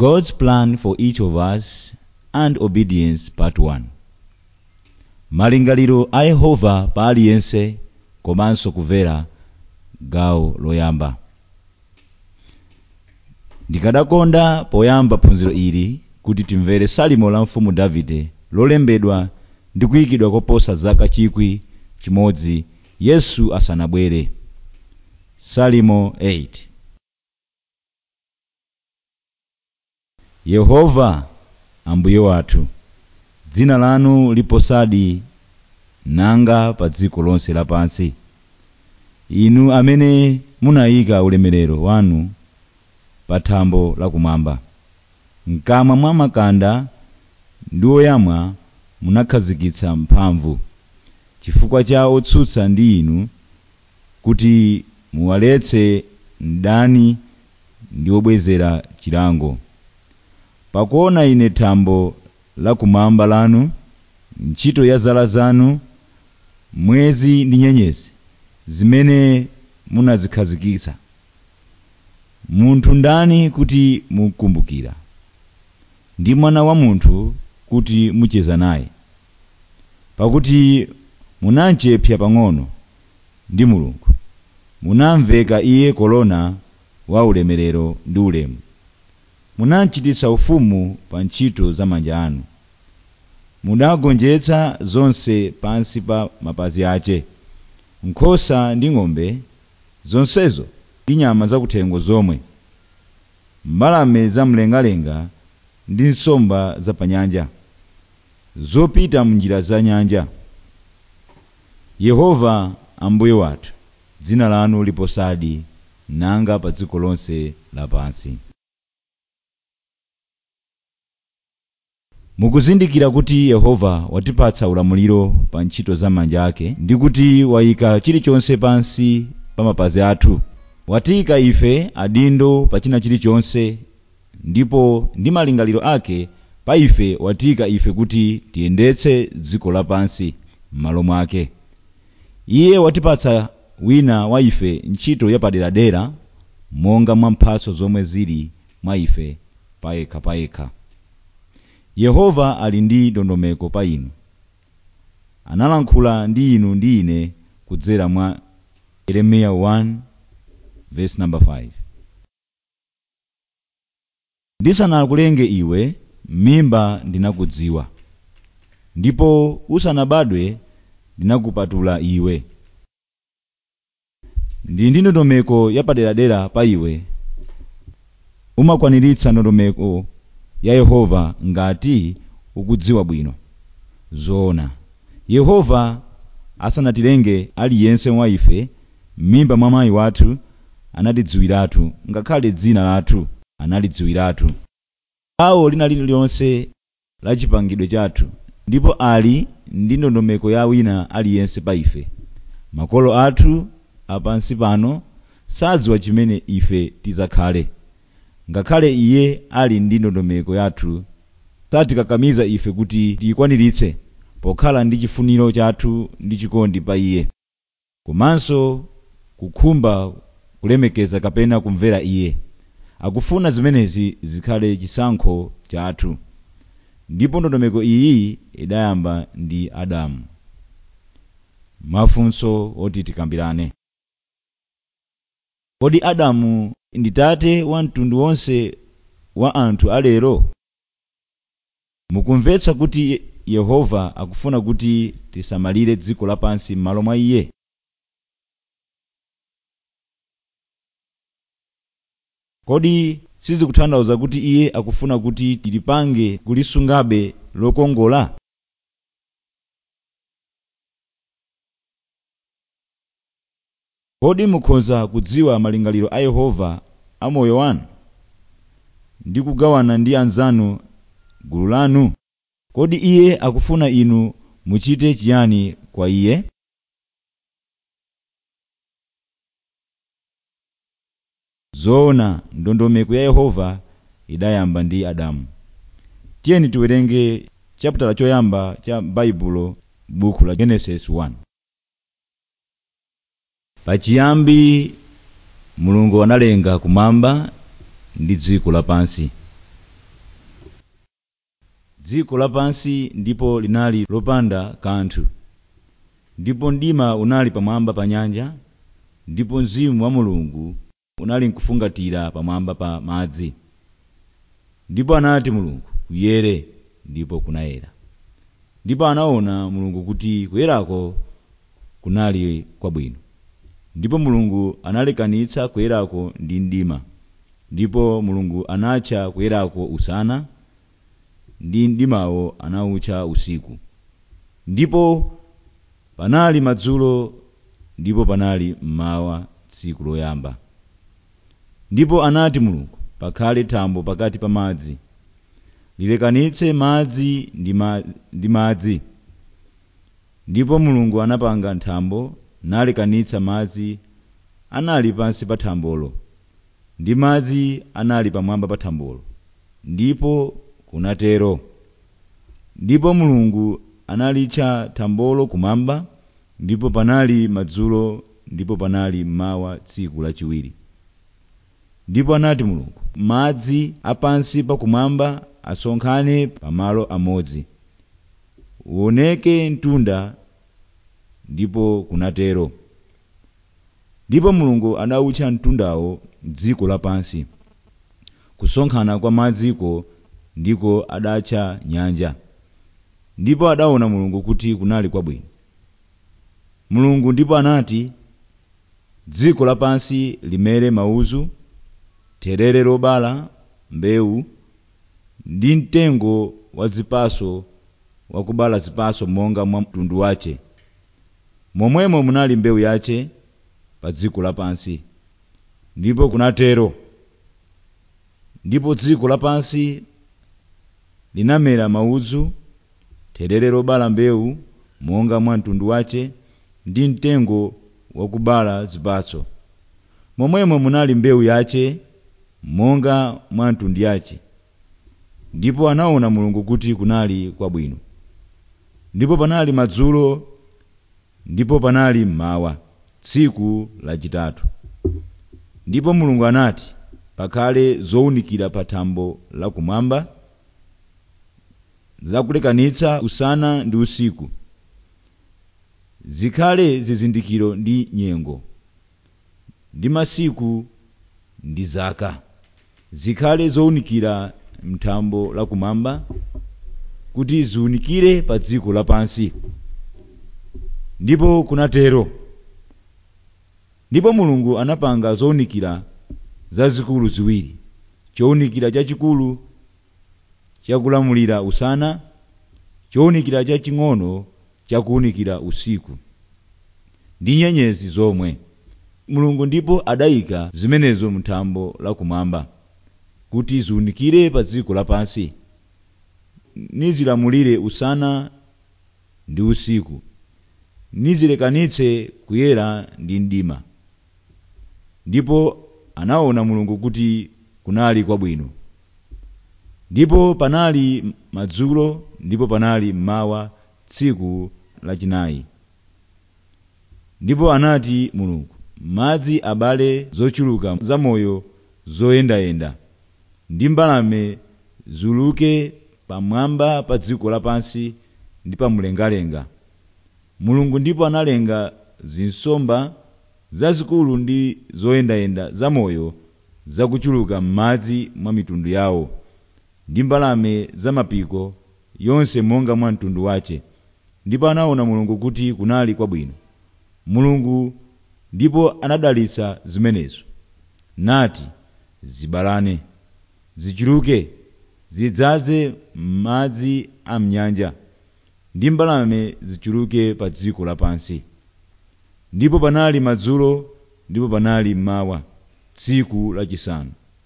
God's plan for each of us and obedience part 1 malingaliro a yehova pa aliyense komanso kumvera gawo loyamba ndikadakonda poyamba phunziro ili kuti timvere salimo la mfumu davide lolembedwa ndi kuyikidwa koposa zaka chikwi chimodzi yesu asanabwere salimo 8 yehova ambuye wathu dzina lanu liposadi nanga pa dziko lonse lapansi inu amene munayika ulemerero wanu pa thambo lakumwamba mkamwa mwa makanda ndi oyamwa munakhazikitsa mphamvu chifukwa cha otsutsa ndi inu kuti muwaletse mdani ndi obwezera chilango pakuona ine thambo lakumwamba lanu ntchito ya zala zanu mwezi ndi nyenyezi zimene munazikhazikitsa munthu ndani kuti mukumbukira ndi mwana wa munthu kuti mucheza naye pakuti munamchepsa pang'ono ndi mulungu munamveka iye kolona wa ulemerero ndi ulemu munamchititsa ufumu pa ntchito za manja anu munagonjetsa zonse pansi pa mapazi ace nkhosa ndi ng'ombe zonsezo ndi nyama zakuthengo zomwe mbalame zamlengalenga ndi nsomba za panyanja zopita munjira za nyanja yehova ambuye wathu dzina lanu liposadi nanga pa dziko lonse lapansi mukuzindikira kuti yehova watipatsa ulamuliro pa ntchito za manja ake ndi kuti wayika chilichonse pansi pa mapazi athu watiyika ife adindo pa china chilichonse ndipo ndi malingaliro ake pa ife watiyika ife kuti tiyendetse dziko lapansi m'malo mwake iye watipatsa wina wa ife ntchito yapaderadera monga mwa mphatso zomwe zili mwa ife payekha payekha yehova ali ndi ndondomeko pa inu analankhula ndi inu ndi ine kudzera mwa yeremiya 1 verse number 5 ndisanakulenge iwe m'mimba ndinakudziwa ndipo usanabadwe ndinakupatula iwe ndi ndi ndondomeko yapaderadera pa iwe umakwaniritsa ndondomeko ya yehova ngati ukudziwa bwino zoona yehova asanatilenge aliyense wa ife m'mimba mwa mayi wathu anatidziwiratu ngakhale dzina lathu analidziwiratu awo lina lililonse la chipangidwe chathu ndipo ali ndi ndondomeko ya wina aliyense pa ife makolo athu apansi pano sadziwa chimene ife tizakhale ngakhale iye ali ndi ndondomeko yathu satikakamiza ife kuti tiyikwaniritse pokhala ndi chifuniro chathu ndi chikondi pa iye komanso kukhumba kulemekeza kapena kumvera iye akufuna zimenezi zikhale chisankho chathu ndipo ndondomeko iyi idayamba ndi adamu mafunso oti tikambirane kodi adamu ndi tate wa mtundu wonse wa anthu alero mukumvetsa kuti yehova akufuna kuti tisamalire dziko lapansi m'malo mwa iye kodi sizikutanthauza kuti iye akufuna kuti tilipange kulisungabe lokongola kodi mukhoza kudziwa malingaliro a yehova a moyo wanu ndi kugawana ndi anzanu gulu lanu kodi iye akufuna inu muchite chiyani kwa iye zoona ndondomeko ya yehova idayamba ndi adamu tiyeni tiwerenge chaputala choyamba cha baibulo buku la genesis 1 pachiyambi mulungu analenga kumwamba ndi dziko lapansi dziko lapansi ndipo linali lopanda kanthu ndipo mdima unali pamwamba pa nyanja ndipo mzimu wa mulungu unali nkufungatira pamwamba pa madzi ndipo anati mulungu kuyere ndipo kunayera ndipo anaona mulungu kuti kuyerako kunali kwabwino ndipo mulungu analekanitsa kuyerako ndi mdima ndipo mulungu anatcha kuyerako usana ndi mdimawo anawutcha usiku ndipo panali madzulo ndipo panali mmawa tsiku loyamba ndipo anati mulungu pakhale thambo pakati pa madzi lilekanitse madzi ndi ma- ndi madzi ndipo mulungu anapanga thambo nalekanitsa madzi anali pansi pa thambolo ndi madzi anali pamwamba pa thambolo ndipo kunatero ndipo mulungu analitcha thambolo kumwamba ndipo panali madzulo ndipo panali mmawa tsiku lachiwiri ndipo anati mulungu madzi apansi pakumwamba asonkhane pamalo amodzi uoneke mtunda ndipo kunatero ndipo mulungu adawutcha mtundawo dziko lapansi kusonkhana kwa madziko ndiko adatcha nyanja ndipo adaona mulungu kuti kunali kwabwino mulungu ndipo anati dziko lapansi limere mauzu therere lobala mbewu ndi mtengo wa zipaso wakubala zipaso monga mwa mtundu wace momwemo munali mbewu yace pa dziko lapansi ndipo kunatero ndipo dziko lapansi linamera mauzu therere lobala mbewu monga mwa mtundu wace ndi mtengo wakubala zipatso momwemo munali mbewu yace monga mwa mtundu yace ndipo anaona mulungu kuti kunali kwabwino ndipo panali madzulo ndipo panali mmawa tsiku lachitatu ndipo mulungu anati pakhale zowunikira pa thambo lakumwamba zakulekanitsa usana ndi usiku zikhale zizindikiro ndi nyengo ndi masiku ndi zaka zikhale zowunikira mthambo lakumwamba kuti ziwunikire pa dziko lapansi ndipo kunatero ndipo mulungu anapanga zowunikira zazikulu ziwiri chowunikira chachikulu chakulamulira usana chowunikira chaching'ono chakuwunikira usiku ndi nyenyezi zomwe mulungu ndipo adayika zimenezo mthambo lakumwamba kuti ziwunikire pa dziko lapansi nizilamulire usana ndi usiku nizilekanitse kuyera ndi mdima ndipo anaona mulungu kuti kunali kwabwino ndipo panali madzulo ndipo panali mmawa tsiku lachinayi ndipo anati mulungu madzi abale zochuluka zamoyo zoyendayenda ndi mbalame ziuluke pamwamba pa dziko lapansi ndi pamlengalenga mulungu ndipo analenga zinsomba zazikulu ndi zoyendayenda zamoyo zakuchuluka m'madzi mwa mitundu yawo ndi mbalame zamapiko yonse monga mwa mtundu wace ndipo anaona mulungu kuti kunali kwabwino mulungu ndipo anadalitsa zimenezo nati zibalane zichuluke zidzaze madzi a mnyanja ndi mbalame zichuluke pa dziko lapansi ndipo panali madzulo ndipo panali mmawa tsiku lachisanu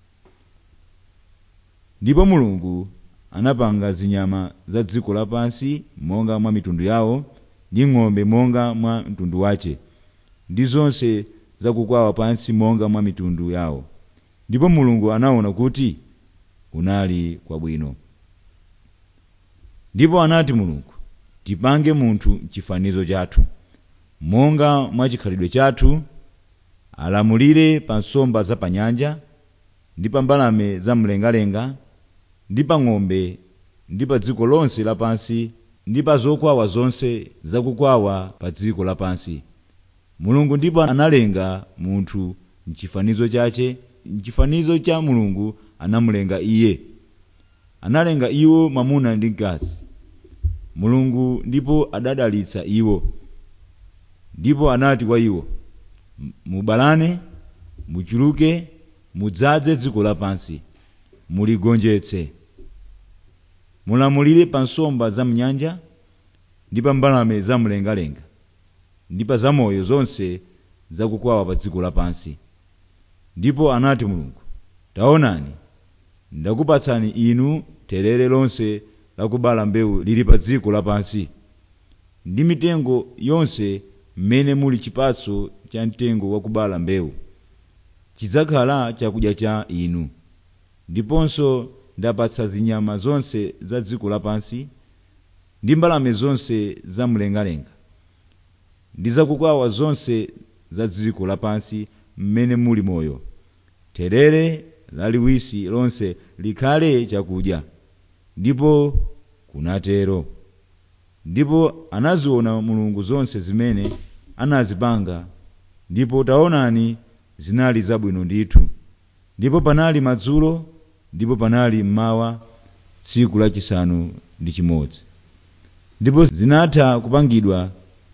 ndipo mulungu anapanga zinyama za dziko lapansi monga mwa mitundu yawo ndi ng'ombe monga mwa mtundu wace ndi zonse zakukwawa pansi monga mwa mitundu yawo ndipo mulungu anaona kuti kunali kwabwino ndipo anati mulungu tipange munthu chifanizo chathu monga mwa chikhalidwe chathu alamulire pa nsomba za pa nyanja ndi pa mbalame zamlengalenga ndi pa ng'ombe ndi pa dziko lonse lapansi ndi pa zokwawa zonse zakukwawa pa dziko lapansi mulungu ndipo analenga munthu mchifanizo chache mchifanizo cha mulungu anamulenga iye analenga iwo mwamuna ndi mkazi mulungu ndipo adadalitsa iwo ndipo anati kwa iwo mubalane muchuluke mudzaze dziko lapansi muligonjetse mulamulire pa nsomba za mnyanja ndi pa mbalame zamlengalenga ndi pa zamoyo zonse zakukwawa pa dziko lapansi ndipo anati mulungu taonani ndakupatsani inu terere lonse lakubala mbewu lili pa dziko lapansi ndi mitengo yonse mmene muli chipatso cha mtengo wakubala mbewu chidzakhala chakudya cha inu ndiponso ndapatsa zinyama zonse za dziko lapansi ndi mbalame zonse zamlengalenga ndi zakukwawa zonse za dziko lapansi mmene muli moyo terere laliwisi lonse likhale chakudya ndipo kunatero ndipo anaziona mulungu zonse zimene anazipanga ndipo taonani zinali zabwino ndithu ndipo panali madzulo ndipo panali mmawa tsiku lachisanu ndi chimodzi ndipo zinatha kupangidwa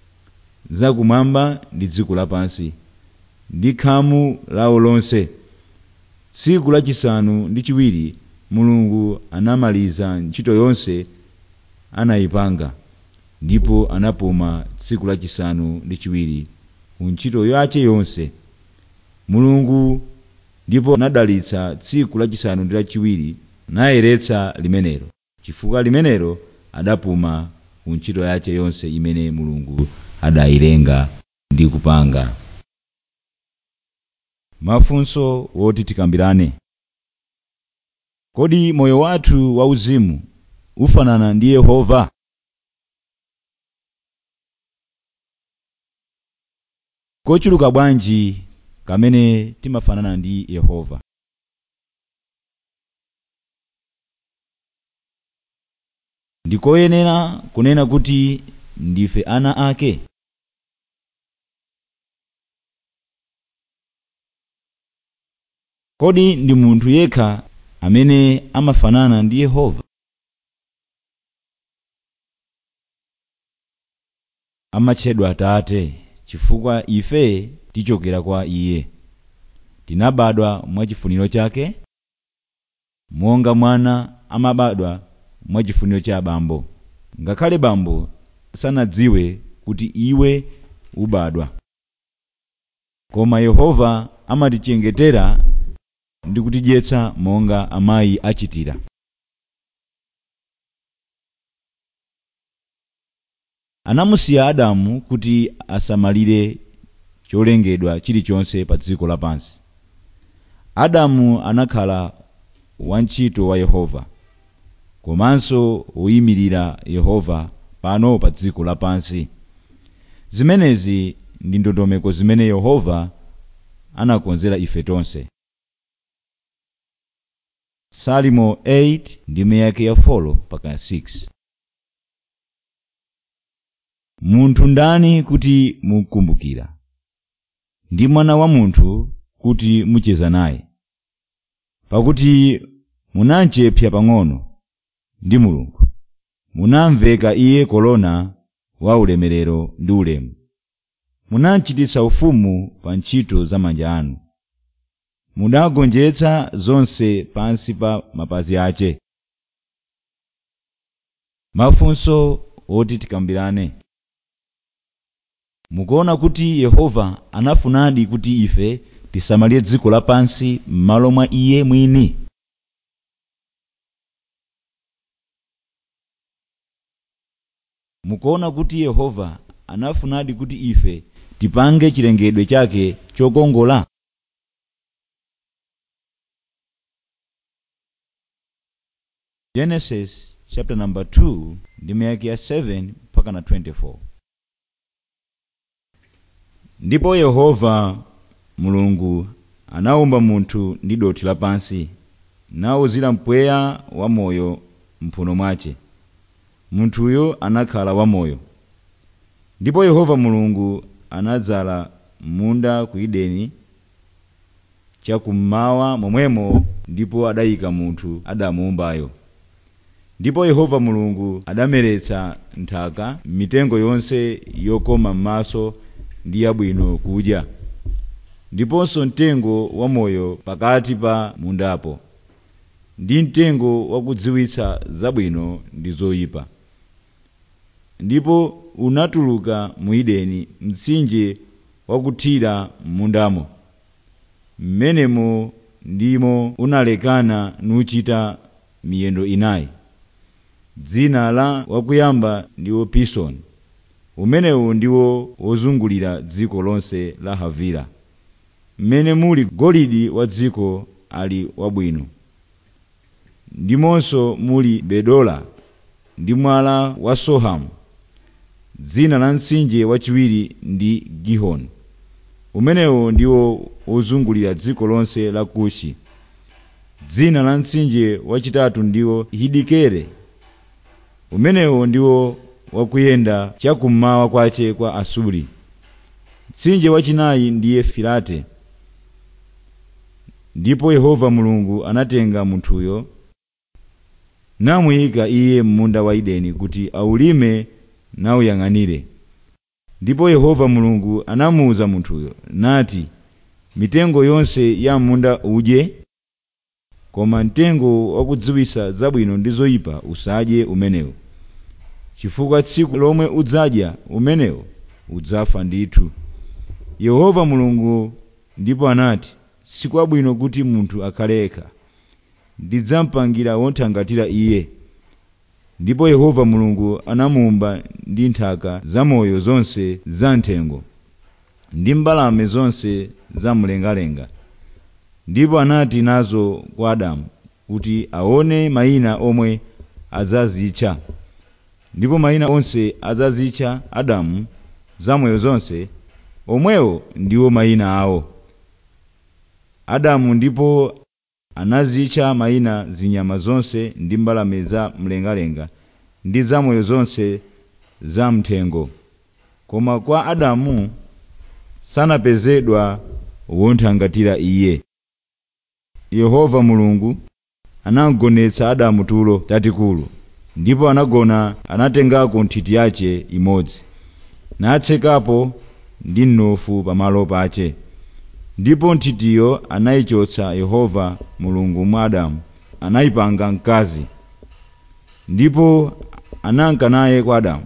zakumwamba ndi dziko lapansi ndi khamu lawo lonse tsiku lachisanu ndi chiwiri mulungu anamaliza ntchito yonse anayipanga ndipo anapuma tsiku lachisanu ndi chiwiri ku ntchito yace yonse mulungu ndipo anadalitsa tsiku lachisanu ndi lachiwiri nayeretsa limenelo chifukwa limenelo adapuma ku ntchito yace yonse imene mulungu adayilenga ndi kupanga mafunso woti tikambirane kodi moyo wathu wauzimu ufanana ndi yehova kochuluka bwanji kamene timafanana ndi yehova ndikoyenera kunena kuti ndife ana ake kodi ndi munthu yekha amene amafanana ndi yehova amatchedwa atate chifukwa ife tichokera kwa iye tinabadwa mwachifuniro chake monga mwana amabadwa mwachifuniro cha bambo ngakhale bambo sanadziwe kuti iwe ubadwa koma yehova amatichengetera ndi kutidyetsa monga amayi achitira anamusiya adamu kuti asamalire cholengedwa chilichonse pa dziko lapansi adamu anakhala wantchito wa yehova komanso woyimirira yehova pano pa dziko lapansi zimenezi ndi ndondomeko zimene yehova anakonzera ife tonse salimo 8 ndime yake ya 4 mpaka 6 munthu ndani kuti mukumbukira ndi mwana wa munthu kuti mucheza naye pakuti munamchepsa pang'ono ndi mulungu munamveka iye kolona wa ulemerero ndi ulemu munamchititsa ufumu pa ntchito za manja anu mudagonjetsa zonse pansi pa mapazi ace mafunso oti tikambirane mukuona kuti yehova anafunadi kuti ife tisamalire dziko lapansi m'malo mwa iye mwini mukuona kuti yehova anafunadi kuti ife tipange chilengedwe chake chokongola genesis chapter number 2 ndime yake ya 7 mpaka na 24 ndipo yehova mulungu anawumba munthu ndi dothi lapansi nawuzira mpweya wamoyo mphuno mwace munthuyo anakhala wamoyo ndipo yehova mulungu anadzala munda ku edeni chakummawa momwemo ndipo adayika munthu adamuumbayo ndipo yehova mulungu adameretsa nthaka mitengo yonse yokoma m'maso ndi yabwino kudya ndiponso mtengo wamoyo pakati pa mundapo ndi mtengo wakudziwitsa zabwino ndi zoyipa ndipo unatuluka mu edeni mtsinje wakuthira m'mundamo mmenemo ndimo unalekana nuchita miyendo inayi dzina la wakuyamba ndiwo pisoni umenewu ndiwo wozungulira dziko lonse la havila mmene muli golide wa dziko ali wabwino ndimonso muli bedola ndi mwala wa sohamu dzina la mtsinje wachiwiri ndi gihoni umenewo ndiwo wozungulira dziko lonse la kushi dzina la mtsinje wachitatu ndiwo hidikere umenewo ndiwo wakuyenda chakummawa kwace kwa asuri mtsinje wachinayi ndiye filate ndipo yehova mulungu anatenga munthuyo namuyika iye m'munda wa edeni kuti awulime nawuyang'anire ndipo yehova mulungu anamuwuza munthuyo nati mitengo yonse ya munda udye koma mtengo wakudziwitsa zabwino ndi zoyipa usadye umenewo chifukwa tsiku lomwe udzadya umenewo udzafa ndithu yehova mulungu ndipo anati sikwabwino kuti munthu akhale yekha ndidzamupangira wothangatira iye ndipo yehova mulungu anamuumba ndi nthaka zamoyo zonse zamthengo ndi mbalame zonse zamlengalenga ndipo anati nazo kwa adamu kuti aone mayina omwe adzazitcha ndipo mayina onse adzazitcha adamu zamoyo zonse omwewo ndiwo mayina awo adamu ndipo anazitcha mayina zinyama zonse ndi mbalame za mlengalenga ndi zamoyo zonse zamthengo koma kwa adamu sanapezedwa wothangatira iye yehova mulungu anagonetsa adamu tulo tatikulu ndipo anagona anatengako nthiti yace imodzi natsekapo ndi mnofu pamalo pace ndipo nthitiyo anayichotsa yehova mulungu mwa adamu anayipanga mkazi ndipo ananka naye kwa adamu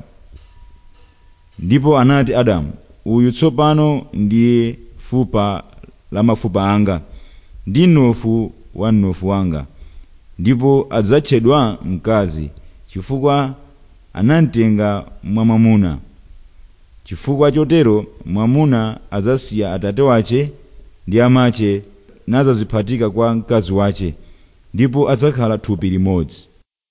ndipo anati adamu uyu tsopano ndiye fupa la mafupa anga ndi mnofu wa mnofu wanga ndipo adzatchedwa mkazi chifukwa anamtenga mwa mwamuna chifukwa chotero mwamuna adzasiya atate wace ndi amache nazaziphatika kwa mkazi wace ndipo adzakhala thupi limodzi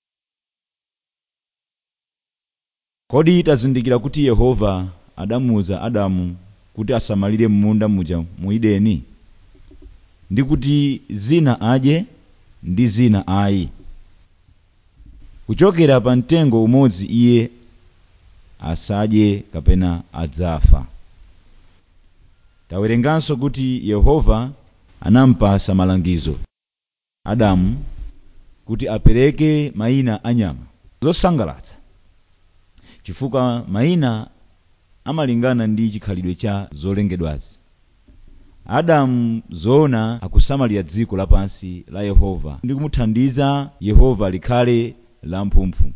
kodi tazindikira kuti yehova adamuwuza adamu kuti asamalire m'munda muja mu edeni ndi kuti zina adye ndi zina ayi kuchokera pa mtengo umodzi iye asadye kapena adzafa tawerenganso kuti yehova anampasa malangizo adamu kuti apereke mayina anyama zosangalatsa chifukwa mayina amalingana ndi chikhalidwe cha zolengedwazi adamu zoona akusamalira dziko lapansi la yehova ndi kumuthandiza yehova likhale lamphumphu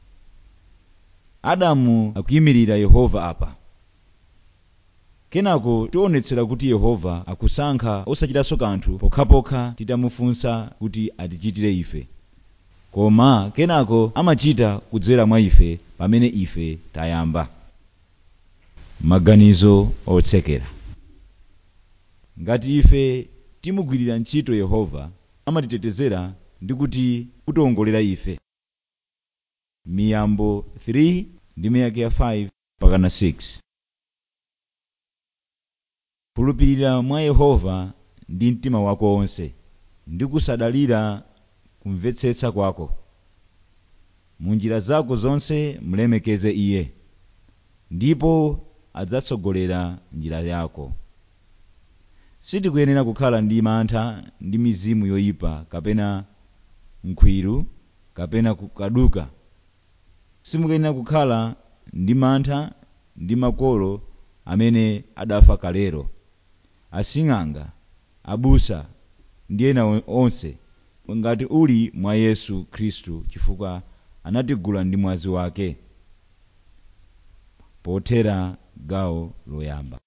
adamu akuyimirira yehova apa kenako tionetsera kuti yehova akusankha osachitanso kanthu pokhapokha titamufunsa kuti atichitire ife koma kenako amachita kudzera mwa ife pamene ife tayamba maganizo otsekera ngati ife timugwirira ntchito yehova amatitetezera ndi kuti kutiwongolera ife miyambo 3 ndi miyake ya 5 pakana 6 khulupirira mwa yehova ndi mtima wako wonse ndi kusadalira kumvetsetsa kwako mu njira zako zonse mulemekeze iye ndipo adzatsogolera njira yako sitikuyenera kukhala ndi mantha ndi mizimu yoyipa kapena mkhwiru kapena kaduka simukuyenera kukhala ndi mantha ndi makolo amene adafa kalero asing'anga abusa ndi ena onse ngati uli mwa yesu khristu chifukwa anatigula ndi mwazi wake pothera gawo loyamba